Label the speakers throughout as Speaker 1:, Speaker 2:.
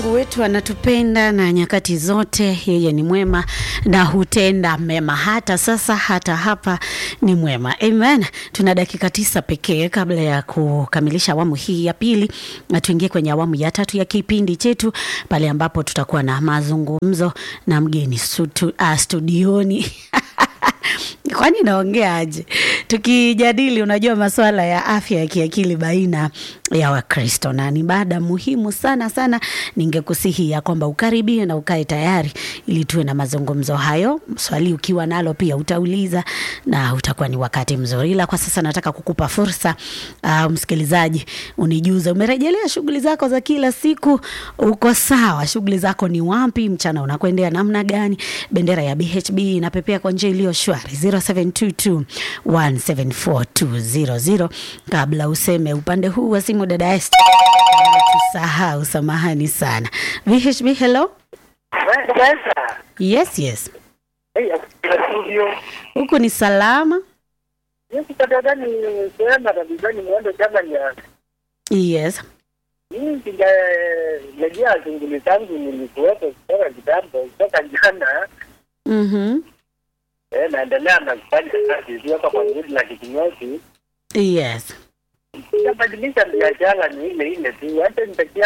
Speaker 1: Mungu wetu anatupenda na nyakati zote, yeye ni mwema na hutenda mema. Hata sasa, hata hapa ni mwema. Amen. Tuna dakika tisa pekee kabla ya kukamilisha awamu hii ya pili, na tuingie kwenye awamu ya tatu ya kipindi chetu, pale ambapo tutakuwa na mazungumzo na mgeni stutu, uh, studioni kwani naongea aje? Tukijadili, unajua masuala ya afya ya kiakili baina ya Wakristo, na ni mada muhimu sana sana. Ningekusihi ya kwamba ukaribie na ukae tayari ili tuwe na mazungumzo hayo. Swali ukiwa nalo pia utauliza na utakuwa ni wakati mzuri, ila kwa sasa nataka kukupa fursa uh, msikilizaji, unijuze umerejelea shughuli zako za kila siku, uko sawa? Shughuli zako ni wapi? Mchana unakwendea namna gani? Bendera ya BHB inapepea kwa njia iliyo shwari 0722174200 kabla useme upande huu wa simu, dada Esther, tusahau, samahani sana. VHB, hello. Yes, yes, huku ni salama. Yes.
Speaker 2: Mimi sijarejea shughuli zangu, nilikuwepo kutoka kitambo, kutoka jana.
Speaker 1: Mhm.
Speaker 2: Eh, naendelea na kufanya kazi hapa kwa ngudi la kikinyozi.
Speaker 1: Yes.
Speaker 2: Sijabadilisha biashara, ni ile ile tu. Hata nitakia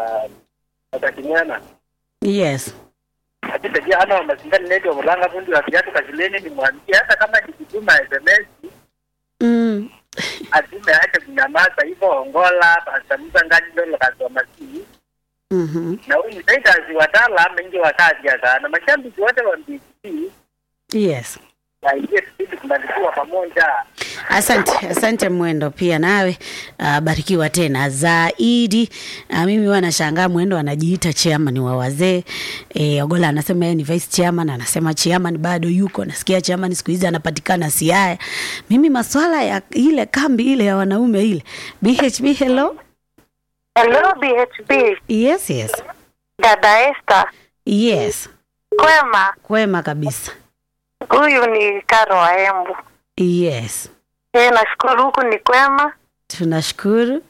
Speaker 2: atakinyana
Speaker 1: Yes.
Speaker 2: akitakia hana wa masindani neto mulanga fundi wa viatu kashuleni, nimwambie hata kama nikituma SMS
Speaker 1: Mm.
Speaker 2: atume ache kunyamaza hivyo. Ongola pasamuza ngani ndo kasoma si
Speaker 1: Mhm.
Speaker 2: na huyu msaikazi watala mengi wakati sana mashabiki wote wa BBC
Speaker 1: Yes.
Speaker 2: waingie kipindi kumaliziwa pamoja.
Speaker 1: Asante, asante Mwendo, pia nawe uh, barikiwa tena zaidi. Uh, mimi huwa nashangaa Mwendo anajiita chairman wa wazee e, Ogola anasema yeye ni vice chairman, anasema chairman bado yuko. Nasikia chairman siku hizi anapatikana Siaya. Mimi maswala ya ile kambi ile ya wanaume ile BHB, hello.
Speaker 3: Hello BHB,
Speaker 1: Yes, yes,
Speaker 3: dada Esther,
Speaker 1: yes,
Speaker 3: kwema?
Speaker 1: kwema kabisa.
Speaker 3: Huyu ni Karo wa Embu.
Speaker 1: Yes,
Speaker 3: E, nashukuru huku ni kwema.
Speaker 1: tunashukuru.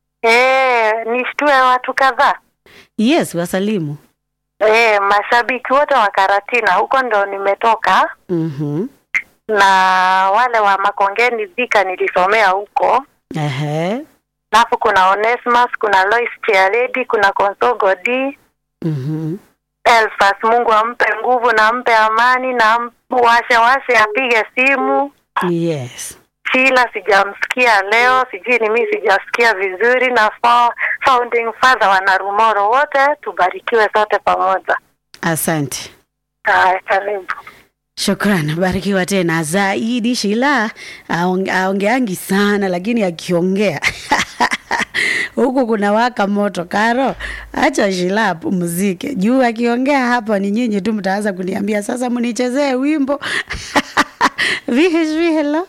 Speaker 3: E, nishtue watu kadhaa.
Speaker 1: Yes, wasalimu.
Speaker 3: E, mashabiki wote wa Karatina, huko ndo nimetoka,
Speaker 1: Mhm.
Speaker 3: na wale wa Makongeni Dhika nilisomea huko.
Speaker 1: Ehe.
Speaker 3: Alafu kuna Onesmus, kuna Lois Chialedi, kuna Konsogo D,
Speaker 1: Mhm.
Speaker 3: Elfas, Mungu ampe nguvu na ampe amani na am- washe washe apige simu.
Speaker 1: Yes.
Speaker 3: Sheila sijamsikia leo, sijui ni mimi sijasikia vizuri, na fa- founding father wa Narumoro wote tubarikiwe sote pamoja.
Speaker 1: Asante.
Speaker 3: Haya, karibu.
Speaker 1: Shukran, barikiwa tena zaidi. Shila aong- aongeangi sana, lakini akiongea huku kuna waka moto. Karo, acha Shila apumzike juu akiongea hapa ni nyinyi tu mtaanza kuniambia sasa mnichezee wimbo VHB. Hello,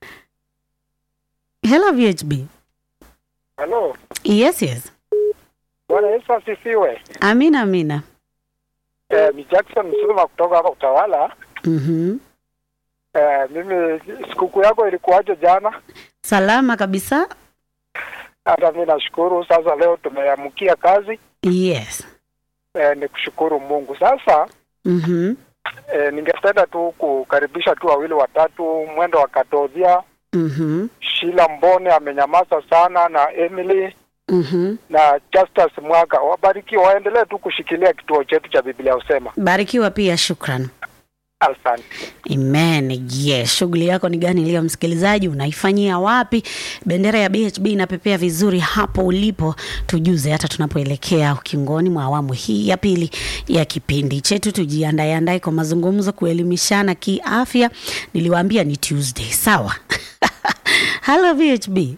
Speaker 1: hello VHB.
Speaker 2: Halo,
Speaker 1: Yes, yes.
Speaker 2: Bwana Yesu asifiwe.
Speaker 1: Amina, amina.
Speaker 2: Eh, ni Jackson Msuma kutoka hapa Utawala.
Speaker 1: Mhm.
Speaker 2: Eh, mimi sikukuu yako ilikuwaje jana?
Speaker 1: Salama kabisa.
Speaker 2: Hata mimi nashukuru. Sasa leo tumeamkia kazi.
Speaker 1: Yes.
Speaker 2: Eh, ni kushukuru Mungu. Sasa
Speaker 1: Mhm.
Speaker 2: eh, ningependa tu kukaribisha tu wawili watatu, mwendo wa Katodhia,
Speaker 1: Mhm.
Speaker 2: Shila Mbone amenyamaza sana, na Emily
Speaker 1: Mhm.
Speaker 2: na Justus Mwaka. Wabarikiwe, waendelee tu kushikilia kituo chetu cha Biblia Usema.
Speaker 1: Barikiwa pia, shukran.
Speaker 2: Asante.
Speaker 1: Amen. Yes, shughuli yako ni gani leo msikilizaji? Unaifanyia wapi? Bendera ya BHB inapepea vizuri hapo ulipo, tujuze hata tunapoelekea ukingoni mwa awamu hii ya pili ya kipindi chetu. Tujiandae andae kwa mazungumzo, kuelimishana kiafya. Niliwaambia ni Tuesday, sawa? Hello VHB.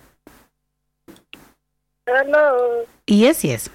Speaker 3: Hello,
Speaker 1: Yes, yes.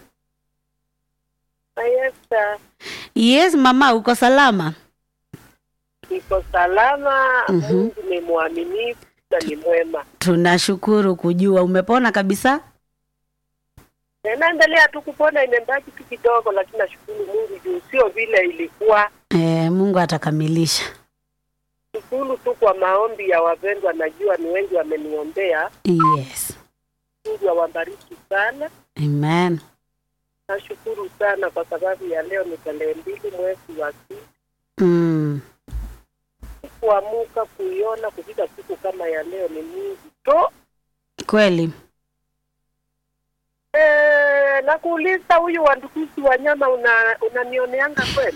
Speaker 3: Ayesa,
Speaker 1: Yes, mama, uko salama?
Speaker 3: iko salama.
Speaker 1: Mhm.
Speaker 3: Mungu ni mwaminifu na ni mwema.
Speaker 1: Tunashukuru kujua umepona kabisa.
Speaker 3: Naendelea tu kupona, imebaki tu kidogo, lakini nashukuru Mungu juu sio vile ilikuwa.
Speaker 1: E, Mungu atakamilisha.
Speaker 3: Shukuru tu kwa maombi ya wapendwa, najua ni wengi wameniombea.
Speaker 1: Yes.
Speaker 3: Mungu awabariki sana.
Speaker 1: Amen.
Speaker 2: nashukuru sana kwa sababu ya leo ni tarehe mbili mwezi wa sita
Speaker 1: mm.
Speaker 2: kuamuka kuiona kufika siku kama ya leo ni Mungu tu.
Speaker 1: kweli
Speaker 2: Eh, na kuuliza huyu wandukuzi wa nyama una unanioneanga kweli?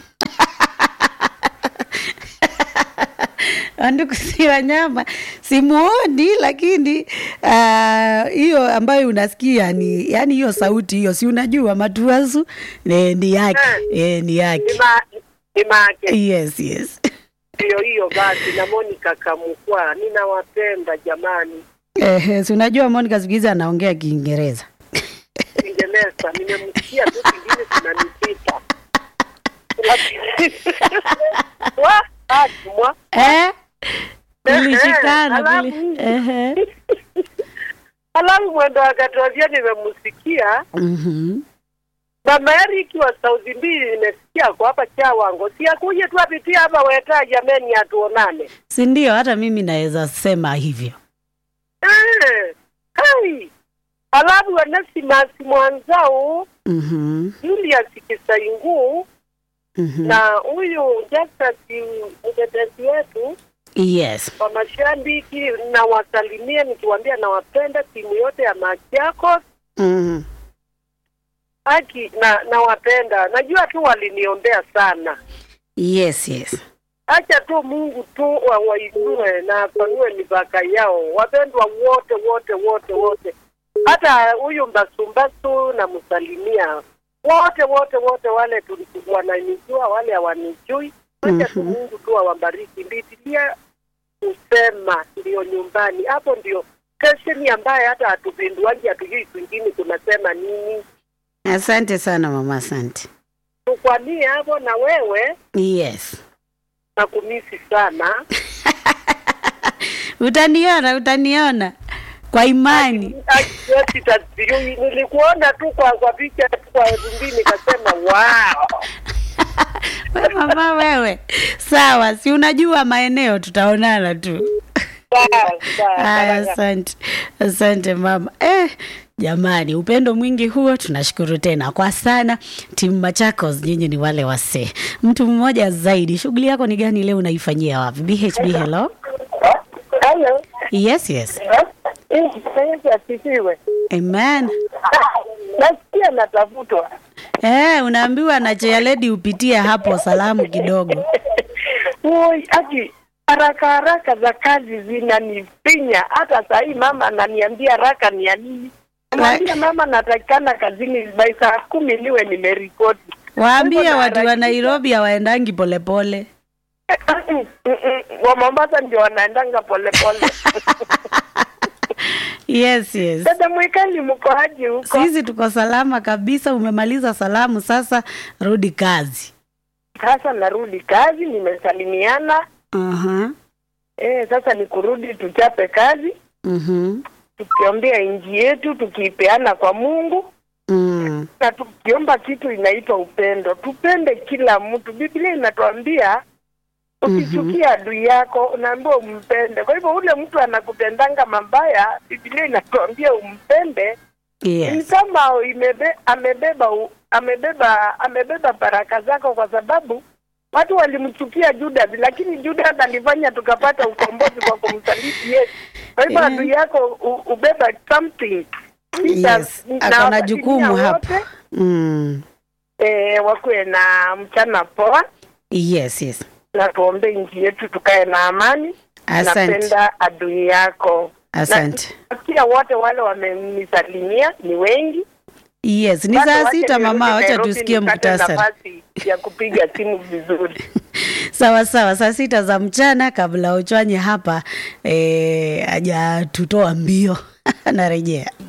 Speaker 1: wandukusi wanyama simuoni lakini ah, hiyo ambayo unasikia ni yani hiyo sauti hiyo si unajua matuasu eh, ni yake eh, ni
Speaker 2: Ni
Speaker 1: yake
Speaker 2: ma ni make
Speaker 1: yes yes
Speaker 2: ndio hiyo basi, na Monica Kamukwa, ninawapenda jamani.
Speaker 1: eh, si unajua Monica siku hizi anaongea Kiingereza
Speaker 2: Kiingereza nimemsikia tu, kingine kinanipita wa ajumwa
Speaker 1: eh? kulishikana
Speaker 2: Alafu-
Speaker 1: kuli... eh,
Speaker 2: Alafu mwendo akatuambia, nimemsikia
Speaker 1: mhm.
Speaker 2: mama Eric wa Sauti mbili, nimesikia kwa hapa Chawango, si akuje tu apitie hapa weta, jameni, atuonane.
Speaker 1: si ndio hata mimi naweza sema hivyo
Speaker 2: Eh, hai alafu wanasimasi mwanzao
Speaker 1: mhm,
Speaker 2: Julius Kisaingu
Speaker 1: mhm.
Speaker 2: na huyu Justus mtetezi wetu
Speaker 1: yes
Speaker 2: wa mashabiki, na wasalimie nikiwaambia nawapenda timu yote ya Machakos
Speaker 1: mhm.
Speaker 2: haki na nawapenda. Najua tu waliniombea sana.
Speaker 1: yes yes
Speaker 2: Acha tu Mungu tu wawainue na apanue mipaka yao, wapendwa wote wote wote wote, hata huyu Mbasumbasu namsalimia wote wote wote, wale tu- wananijua, wale hawanijui. Acha tu
Speaker 1: Mhm.
Speaker 2: Mungu tu awabariki. Biblia kusema ndio nyumbani, hapo ndio stesheni ambaye hata hatupinduaji, hatujui kwingine kunasema nini.
Speaker 1: asante sana mama asante
Speaker 2: Tukwamie hapo, na wewe
Speaker 1: yes
Speaker 2: nakumisi sana.
Speaker 1: utaniona utaniona kwa imani
Speaker 2: Ati tasijui, nilikuona tu kwa kwa picha tu kwa rumbi nikasema wow.
Speaker 1: we mama wewe sawa si unajua maeneo tutaonana tu
Speaker 2: Sawa, sawa,
Speaker 1: haya
Speaker 2: sawa.
Speaker 1: asante asante mama eh, jamani upendo mwingi huo tunashukuru tena kwa sana timu machakos nyinyi ni wale wasee mtu mmoja zaidi shughuli yako ni gani leo unaifanyia wapi bhb hello
Speaker 2: Hello.
Speaker 1: yes yes
Speaker 2: Eh, Yesu asifiwe.
Speaker 1: amen
Speaker 2: Nasikia natafutwa.
Speaker 1: eh, unaambiwa na chealedi upitie hapo salamu kidogo
Speaker 2: Oi, ati haraka haraka za kazi zinanifinya. Hata saa hii mama ananiambia haraka ni ya nini? Namwambia mama natakikana kazini by saa kumi niwe nimeripoti.
Speaker 1: waambie
Speaker 2: Hivyo
Speaker 1: watu wa
Speaker 2: naharakisha.
Speaker 1: nairobi hawaendangi polepole
Speaker 2: Mm, mm, mm. Wa Mombasa ndio wanaendanga polepole.
Speaker 1: yes yes
Speaker 2: Dada Mwikali, mko aje huko?
Speaker 1: sisi tuko salama kabisa umemaliza salamu sasa rudi kazi
Speaker 2: Sasa narudi kazi, nimesalimiana.
Speaker 1: uh-huh.
Speaker 2: Eh, sasa ni kurudi tuchape kazi,
Speaker 1: mm-hmm.
Speaker 2: tukiombea nchi yetu, tukiipeana kwa Mungu
Speaker 1: mm.
Speaker 2: na tukiomba kitu inaitwa upendo. Tupende kila mtu. Biblia inatuambia ukichukia adui yako unaambiwa umpende. Kwa hivyo ule mtu anakutendanga mabaya, Biblia inatuambia umpende. Ni
Speaker 1: yes.
Speaker 2: kama imebe, amebeba u- amebeba amebeba baraka zako, kwa sababu watu walimchukia Judas, lakini Judas alifanya tukapata ukombozi kwa kumsaliti Yesu. Kwa hivyo
Speaker 1: Eh.
Speaker 2: adui yako u- ubeba something
Speaker 1: yes.
Speaker 2: Na
Speaker 1: akona
Speaker 2: wasalimia
Speaker 1: jukumu
Speaker 2: wote,
Speaker 1: hapa mm.
Speaker 2: eh, wakuwe na mchana poa
Speaker 1: yes yes
Speaker 2: na tuombe nchi yetu tukae na amani.
Speaker 1: asante
Speaker 2: Napenda adui yako.
Speaker 1: asante
Speaker 2: Na pia wote wale wamenisalimia ni wengi.
Speaker 1: yes ni
Speaker 2: Bado
Speaker 1: saa
Speaker 2: wache
Speaker 1: sita
Speaker 2: nirudi
Speaker 1: mama wacha
Speaker 2: Nairobi
Speaker 1: tusikie
Speaker 2: nipate
Speaker 1: muktasari
Speaker 2: nafasi ya kupiga simu vizuri.
Speaker 1: sawa sawa saa sita za mchana kabla uchwanye hapa eh, hajatutoa mbio narejea